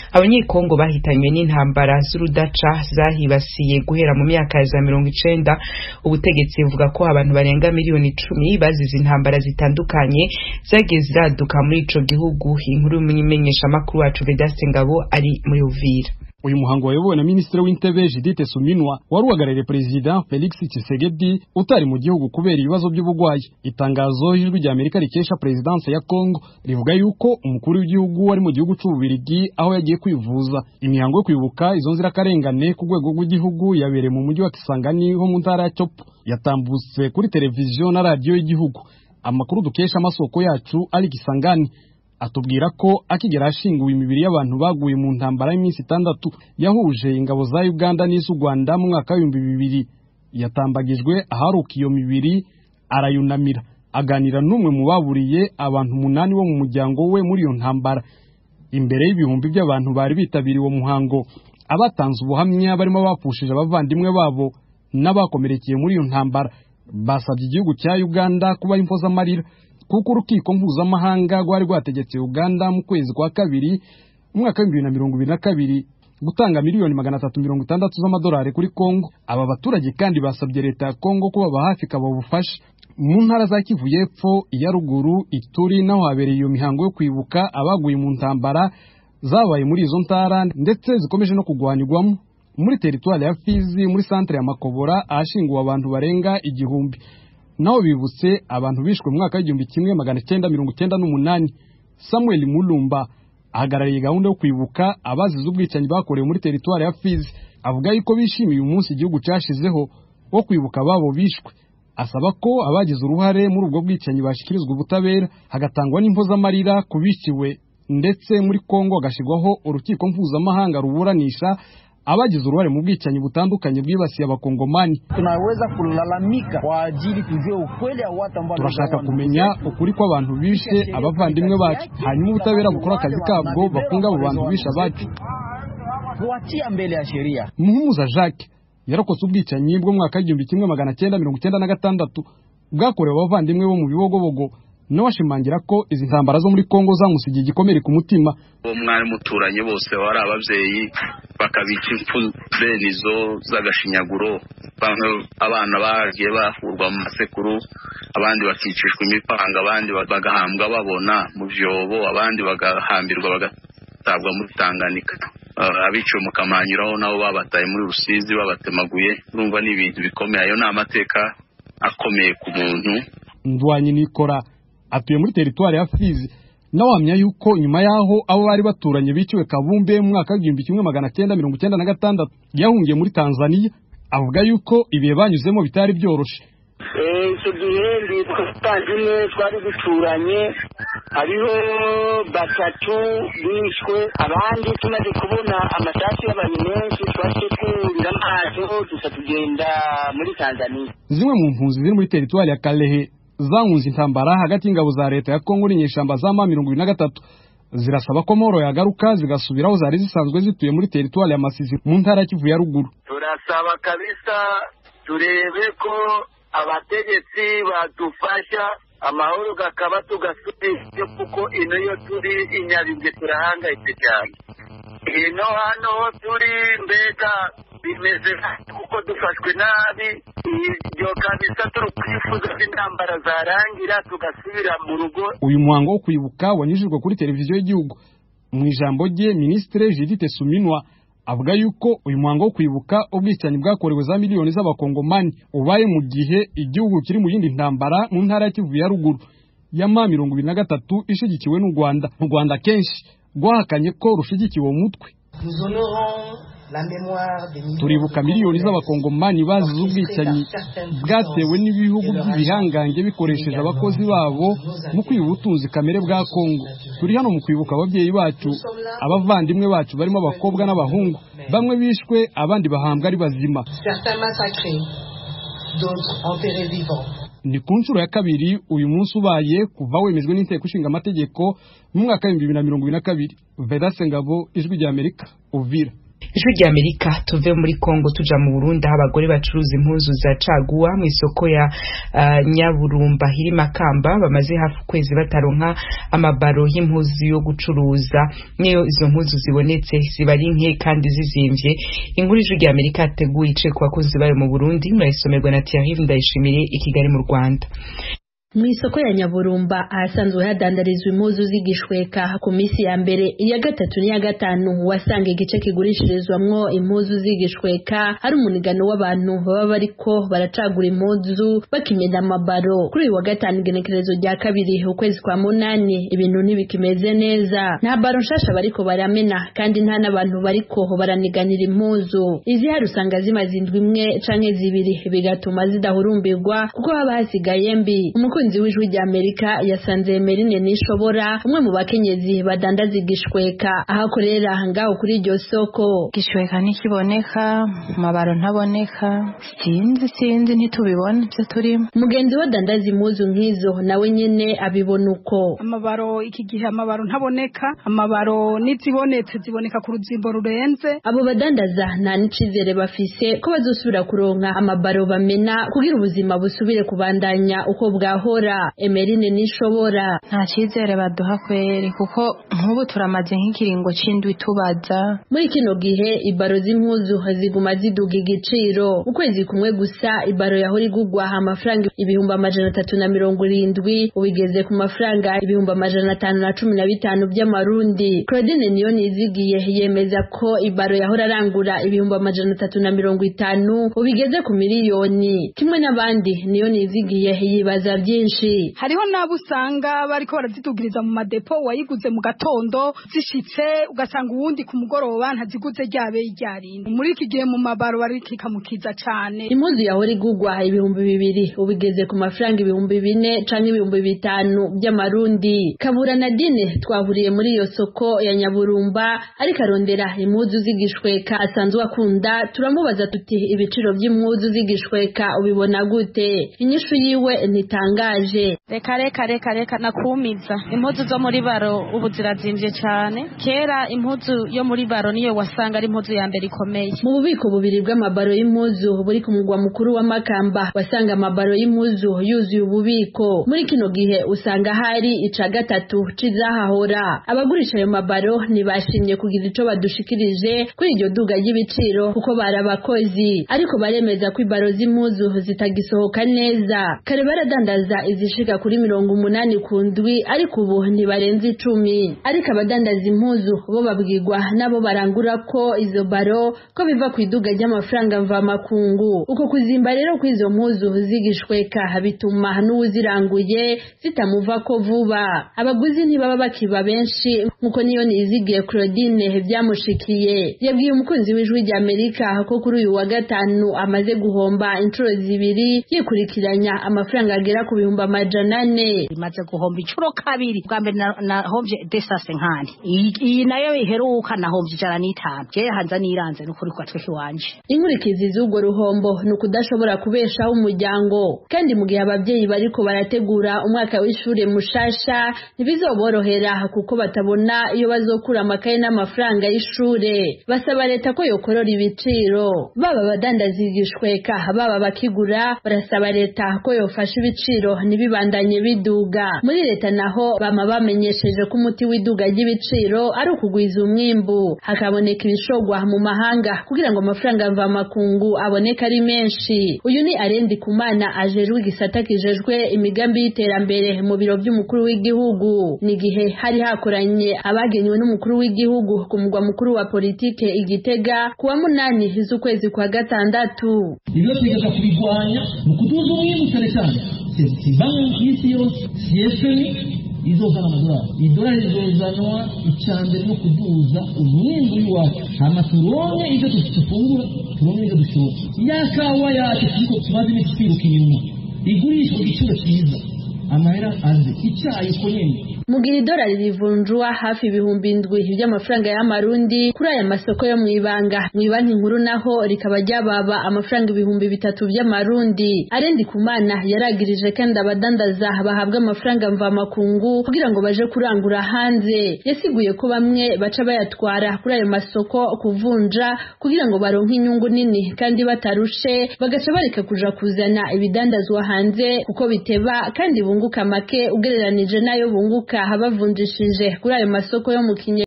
abanyekongo bahitanywe n'intambara z'urudaca zahibasiye guhera mu myaka ya za mirongo icenda ubutegetsi buvuga ko abantu barenga miliyoni icumi bazize intambara zitandukanye zagiye ziraduka muri ico gihugu inkuru y'umumenyeshamakuru wacu vedaste ngabo ari muri uvira uyu muhango wayobowe na minisitiri w'intebe Judith Suminwa wari uhagarariye perezida Felix Tshisekedi utari mu gihugu kubera ibibazo by'ubugwayi itangazo ijwi rya Amerika rikesha perezidanse ya Congo rivuga yuko umukuru w'igihugu ari mu gihugu c'ububirigi aho yagiye kwivuza imihango yo kwibuka izo nzirakarengane ku rwego rw'igihugu yabereye mu mujyi wa Kisangani ho mu ntara ya Chopo yatambutse kuri televiziyo na radiyo y'igihugu amakuru dukesha amasoko yacu ari Kisangani atubwira ko akigera ashinguwe imibiri y'abantu baguye mu ntambara y'iminsi itandatu yahuje ingabo za Uganda n'iz'u Rwanda mu mwaka w'ibihumbi bibiri yatambagijwe aharuka iyo mibiri arayunamira aganira n'umwe mu baburiye abantu umunani bo mu muryango we muri iyo ntambara imbere y'ibihumbi by'abantu bari bitabiriye uwo muhango abatanze ubuhamya barimo bapfushije abavandimwe babo n'abakomerekeye muri iyo ntambara basabye igihugu cya Uganda kuba impozamarira kuko urukiko mpuzamahanga rwari rwategetse Uganda mu kwezi kwa kabiri umwaka w'ibihumbi bibiri na mirongo ibiri na kabiri gutanga miliyoni magana atatu mirongo itandatu z'amadolari kuri Kongo aba baturage kandi basabye leta ya Kongo kubaba hafi ikabaha ubufasha mu ntara za Kivu y'Epfo iya ruguru Ituri naho habereye iyo mihango yo kwibuka abaguye mu ntambara zabaye muri izo ntara ndetse zikomeje no kugwanirwamo muri teritwari ya Fizi muri santere ya Makobora ahashinguwe abantu barenga igihumbi naho bibutse abantu bishwe mu mwaka w'igihumbi kimwe magana cyenda mirongo cyenda n'umunani Samuel Mulumba ahagarariye gahunda yo kwibuka abazize ubwicanyi bakorewe muri teritwari ya Fizi avuga yuko bishimiye umunsi igihugu cyashizeho wo kwibuka ababo bishwe asaba ko abagize uruhare muri ubwo bwicanyi bashyikirizwa ubutabera hagatangwa n'impozamarira ku biciwe ndetse muri Kongo hagashyirwaho urukiko mpuzamahanga ruburanisha abagize uruhare mu bwicanyi butandukanye bwibasiye abakongomani tunaweza kulalamika kwa ajili tujue ukweli wa watu ambao turashaka kumenya ukuri kw'abantu bishe abavandimwe bacu hanyuma ubutabera bukora akazi kabwo bafunga abo bantu bishe abacu kuachia mbele ya sheria muhumuza jacques yarokotse ubwicanyi bwo mwaka w'igihumbi kimwe magana cyenda mirongo icyenda na gatandatu bwakorewe abavandimwe bo mu bibogobogo nawe ashimangira ko izi ntambara zo muri kongo zamusigiye igikomere ku mutima uwo mwari muturanye bose bari ababyeyi bakabica impfu bene izo z'agashinyaguro bamwe abana bagiye bahurwa mu masekuru abandi bakicishwa imipanga abandi bagahambwa babona mu byobo abandi bagahambirwa bagatabwa muri tanganika abiciwe mu kamanyuraho nabo babataye muri rusizi babatemaguye urumva ni ibintu bikomeye ayo ni amateka akomeye ku muntu ndwanyi nikora atuye muri teritwari ya Fizi nawe ahamya yuko nyuma y'aho abo bari baturanye biciwe Kabumbe mu mwaka w'igihumbi kimwe magana cyenda mirongo icyenda na gatandatu yahungiye muri Tanzania avuga yuko ibihe banyuzemo bitari byoroshe icyo gihe nditwa tandine twari duturanye hariho batatu bishwe abandi tumaze kubona amasasu y'abantu menshi twaje kurira amaso dusa tugenda muri tanzania zimwe mu mpunzi ziri muri teritwari ya Kalehe zahunze intambara hagati y'ingabo za leta ya Kongo n'inyeshyamba za ma mirongo ibiri na gatatu zirasaba ko Moro yagaruka zigasubira aho zari zisanzwe zituye muri teritwari ya Masisi mu ntara ya Kivu ya ruguru turasaba kabisa turebe ko abategetsi badufasha amahoro gakaba tugasubije kuko ino yo turi inyabibwe turahangayitse cyane ino hano turi mbega bimeze kuko dufashwe nabi ibyo kabisa turi kwifuza ko intambara zarangira tugasubira mu rugo uyu muhango wo kwibuka wanyujijwe kuri televiziyo y'igihugu mu ijambo rye minisitiri Judith Suminwa avuga yuko uyu muhango wo kwibuka ubwicanyi bwakorewe za miliyoni z'abakongomani ubaye mu gihe igihugu kiri mu yindi ntambara mu ntara ya Kivu ya ruguru ya ma mirongo ibiri na gatatu ishigikiwe n'u Rwanda u Rwanda kenshi rwahakanye ko rushigikiwe uwo mutwe turibuka miliyoni z'abakongomani bazize ubwicanyi bwatewe n'ibihugu by'ibihangange bikoresheje abakozi babo mu kwiba ubutunzi kamere bwa kongo turi hano mu kwibuka ababyeyi bacu abavandimwe bacu barimo abakobwa n'abahungu bamwe bishwe abandi bahambwa ari bazima ni ku nshuro ya kabiri uyu munsi ubaye kuva wemejwe n'inteko ishinga amategeko mu mwaka w'ibihumbi bibiri na mirongo ibiri na kabiri vedase ngabo ijwi rya amerika uvira ijwi rya amerika tuve muri kongo tuja mu burundi aho abagore bacuruza impuzu za caguwa mu isoko ya uh, nyaburumba iri makamba bamaze hafi ukwezi bataronka amabaro y'impuzu yo gucuruza niyo izo mpuzu zibonetse ziba ari nke kandi zizimvye inkuru ijwi rya amerika yateguye ice ku bakozi bayo mu burundi murayisomerwa na thierry ndayishimiye i kigali mu rwanda mu isoko ya nyaburumba ahasanzwe hadandarizwa impuzu z'igishweka ku minsi ya mbere iya gatatu n'iya gatanu wasanga igice kigurishirizwamwo impuzu z'igishweka hari umunigano w'abantu baba bariko baracagura impuzu bakimena amabaro kuri uyu wa gatanu igenekerezo rya kabiri ukwezi kwa munani ibintu ntibikimeze neza nta baro nshasha bariko baramena kandi nta n'abantu bariko baraniganira impuzu izihari usanga zimaze indwi imwe canke zibiri bigatuma zidahurumbirwa kuko haba hasigaye mbi umukunzi w'ijwi rya amerika yasanze emerine nishobora umwe mu bakenyezi badandaza igishweka aho akorera ngaho kuri iryo soko igishweka ntikiboneka amabaro ntaboneka sinzi sinzi ntitubibona ibyo turimo mugenzi we adandaza impuzu nk'izo nawe nyene abibona uko amabaro iki gihe amabaro ntaboneka amabaro n'izibonetse ziboneka ku ruzimbo rurenze abo badandaza nta n'icizere bafise ko bazosubira kuronka amabaro bamena kugira ubuzima busubire kubandanya uko bwaho hora emerine nishobora nta cyizere baduha kweri kuko nk'ubu turamaze nk'ikiringo c'indwi tubaza muri kino gihe ibaro z'impuzu ziguma ziduga igiciro ukwezi kumwe gusa ibaro yahora igugwa amafaranga ibihumbi amajana atatu na mirongo irindwi ubigeze ku mafaranga ibihumbi amajana atanu na cumi na bitanu by'amarundi claudine niyo nizigiye yemeza ko ibaro yahora arangura ibihumbi amajana atatu na mirongo itanu ubigeze ku miliyoni kimwe n'abandi niyo nizigiye yibaza byinshi hariho n'abo usanga bariko barazidugiriza mu madepo wayiguze mu gatondo zishitse ugasanga uwundi ku mugoroba ntaziguze ryabe ryarindi muri iki gihe mu mabaro barikikamukiza cane impuzu yahora igugwa ibihumbi bibiri ubigeze ku mafaranga ibihumbi bine canke ibihumbi bitanu by'amarundi kabura na dine twahuriye muri iyo soko ya nyaburumba ariko arondera impuzu z'igishweka asanzwe akunda turamubaza tuti ibiciro by'impuzu z'igishweka ubibona gute inyishu yiwe ntitangaje reka reka reka reka nakumiza impuzu zo muri baro ubu zirazimvye cane kera impuzu yo muri baro niyo wasanga ari impuzu ya mbere ikomeye mu bubiko bubiri bw'amabaro y'impuzu buri ku mugwa mukuru wa makamba wasanga amabaro y'impuzu yuzuye ububiko muri kino gihe usanga hari ica gatatu c'izahahora abagurisha ayo mabaro ntibashimye kugira ico badushikirije kuri iryo duga ry'ibiciro kuko bari abakozi ariko baremeza ko ibaro z'impuzu zitagisohoka neza kare baradandaza izishika kuri mirongo umunani ku ndwi ariko ubu ntibarenze icumi ariko abadandaza impuzu bo babwirwa nabo barangura ko izo baro ko biva ku iduga ry'amafaranga mvamakungu uko kuzimba rero kw'izo mpuzu zigishweka bituma n'uwuziranguye zitamuva ko vuba abaguzi ntibaba bakiba benshi nkuko niyo nizigiye Claudine byamushikiye yabwiye umukunzi w'ijwi rya Amerika ko kuri uyu wa gatanu amaze guhomba inshuro zibiri yikurikiranya amafaranga agera ku bihumbi amajana ane imaze guhomba inshuro kabiri bwa mbere nahombye desase nkani iyi nayo iheruka nahombye ijana n'itanu je hanza niranze n'ukuri kwa tweke wanje inkurikizi z'ubwo ruhombo ni ukudashobora kubeshaho umuryango kandi mu gihe ababyeyi bariko barategura umwaka w'ishure mushasha ntibizoborohera kuko batabona iyo bazokura amakaye n'amafaranga y'ishure basaba leta ko yokorora ibiciro baba abadandaza igishweka baba bakigura barasaba leta ko yofasha ibiciro ntibibandanye biduga muri leta naho bama bamenyesheje ko umuti w'iduga ry'ibiciro ari ukugwiza umwimbu hakaboneka ibishogwa mu mahanga kugira ngo amafaranga mvamakungu aboneke ari menshi uyu ni arendi kumana ajejwe igisata kijejwe imigambi y'iterambere mu biro by'umukuru w'igihugu ni igihe hari hakoranye abagenywe n'umukuru w'igihugu ku mugwa mukuru wa politike igitega ku wa munani z'ukwezi kwa gatandatu ibyo twigaga kubigwanya mu kuduza umwimbu cyane cyane si banki y'isi yose si efemi izozana amadolari idolari rizozanwa icya mbere no kuduza umwimbu w'iwacu hama turonke ibyo dufungura turonke ibyo dushora ya kawa yacu turiko tumaze iminsi twiruka inyuma igurishwa ku giciro cyiza amahera aze icyayi uko nyene mu gihe idolari rivunjwa hafi ibihumbi indwi by'amafaranga y'amarundi kuri aya masoko yo mu ibanga mu banki nkuru naho rikaba ryababa amafaranga ibihumbi bitatu by'amarundi arendi kumana yaragirije kandi abadandaza bahabwa amafaranga mvamakungu kugira ngo baje kurangura hanze yasiguye ko bamwe baca bayatwara kuri ayo masoko kuvunja kugira ngo baronke inyungu nini kandi batarushe bagaca bareka kuja kuzana ibidandazwa hanze kuko biteba kandi bunguka make ugereranije n'ayo bunguka bavunjishije kuri ayo masoko yo mu kinye